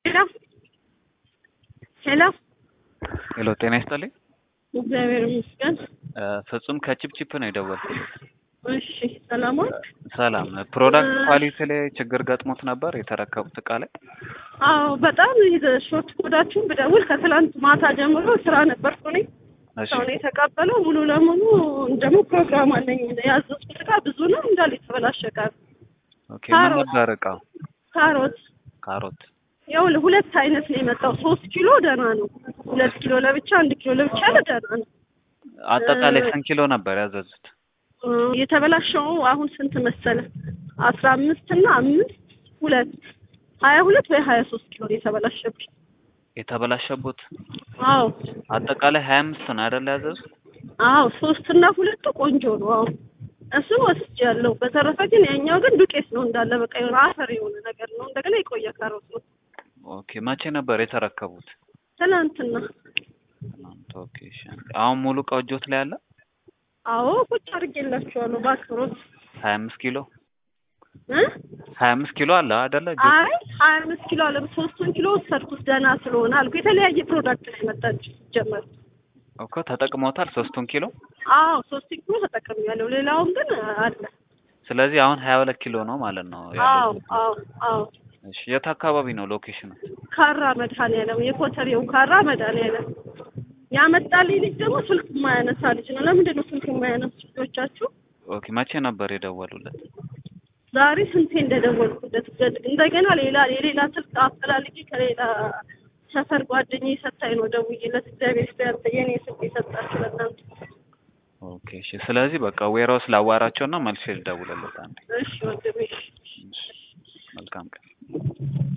ሄሎ ሄሎ ሄሎ ጤና ይስጥልኝ። እግዚአብሔር ይመስገን። እ ፍጹም ከቺፕቺፕ ነው የደወልኩት። እሺ ሰላማት ሰላም። ፕሮዳክት ኳሊቲ ላይ ችግር ገጥሞት ነበር የተረከቡት እቃ ላይ? አዎ በጣም ይዘ ሾርት ኮዳችሁን ብደውል ከትላንት ማታ ጀምሮ ስራ ነበርኩ እኔ እሺ ሰው ነው የተቀበለው። ሙሉ ለሙሉ ደግሞ ፕሮግራም አለኝ ያዘዝኩት እቃ ብዙ ነው እንዳለ የተበላሸ እቃ ነው። ኦኬ። ምን ካሮት። ነበር እቃው? ካሮት ካሮት። ያው ሁለት አይነት ነው የመጣው። ሶስት ኪሎ ደህና ነው። ሁለት ኪሎ ለብቻ አንድ ኪሎ ለብቻ ያለ ደህና ነው። አጠቃላይ እ- ስንት ኪሎ ነበር ያዘዙት? እ፣ የተበላሸው አሁን ስንት መሰለ? አስራ አምስት እና አምስት ሁለት ሀያ ሁለት ወይ ሀያ ሶስት ኪሎ ነው የተበላሸብኝ። የተበላሸቡት አዎ አጠቃላይ ሀያ አምስት ነው አይደል ያዘዙት? አዎ ሶስት እና ሁለቱ ቆንጆ ነው። አዎ እሱን ወስጃለሁ። በተረፈ ግን ያኛው ግን ዱቄት ነው እንዳለ በቃ የሆነ አፈር የሆነ ነገር ነው። እንደገና የቆየ ካሮት ነው። ኦኬ። መቼ ነበር የተረከቡት? ትናንትና ትናንት። ኦኬ። እሺ። አሁን ሙሉ እቃው እጆት ላይ አለ? አዎ ቁጭ አድርጌላችኋለሁ በአክብሮት ሀያ አምስት ኪሎ እ ሀያ አምስት ኪሎ አለ አይደለ? እጆት አይ ሀያ አምስት ኪሎ አለ ሶስቱን ኪሎ ወሰድኩት ደህና ስለሆነ አልኩ። የተለያየ ፕሮዳክት ላይ መጣች ጀመር እኮ ተጠቅሞታል ሶስቱን ኪሎ። አዎ ሶስቱን ኪሎ ተጠቅሜያለሁ። ሌላውን ግን አለ። ስለዚህ አሁን ሀያ ሁለት ኪሎ ነው ማለት ነው አዎ ያለው። አዎ አዎ እሺ። የት አካባቢ ነው ሎኬሽኑ? ካራ መድኃኒዓለም የኮተሬው ካራ መድኃኒዓለም ያመጣልኝ ልጅ ደግሞ ስልክ የማያነሳ ልጅ ነው። ለምንድን ነው ስልክ የማያነሱ ልጆቻችሁ? ኦኬ። መቼ ነበር የደወሉለት? ዛሬ ስንቴ እንደደወልኩለት ገድ- እንደገና ሌላ የሌላ ስልክ አፈላልጌ ከሌላ ሰፈር ጓደኛዬ ሰታኝ ነው ደውዬለት። እግዚአብሔር ይስጥ የኔ ስልክ የሰጣችሁ ለእናንተ። ኦኬ። እሺ። ስለዚህ በቃ ዌራውስ ላዋራቸውና መልሼ ልደውልለት አንዴ። እሺ ወንድሜ። እሺ። መልካም ቀን።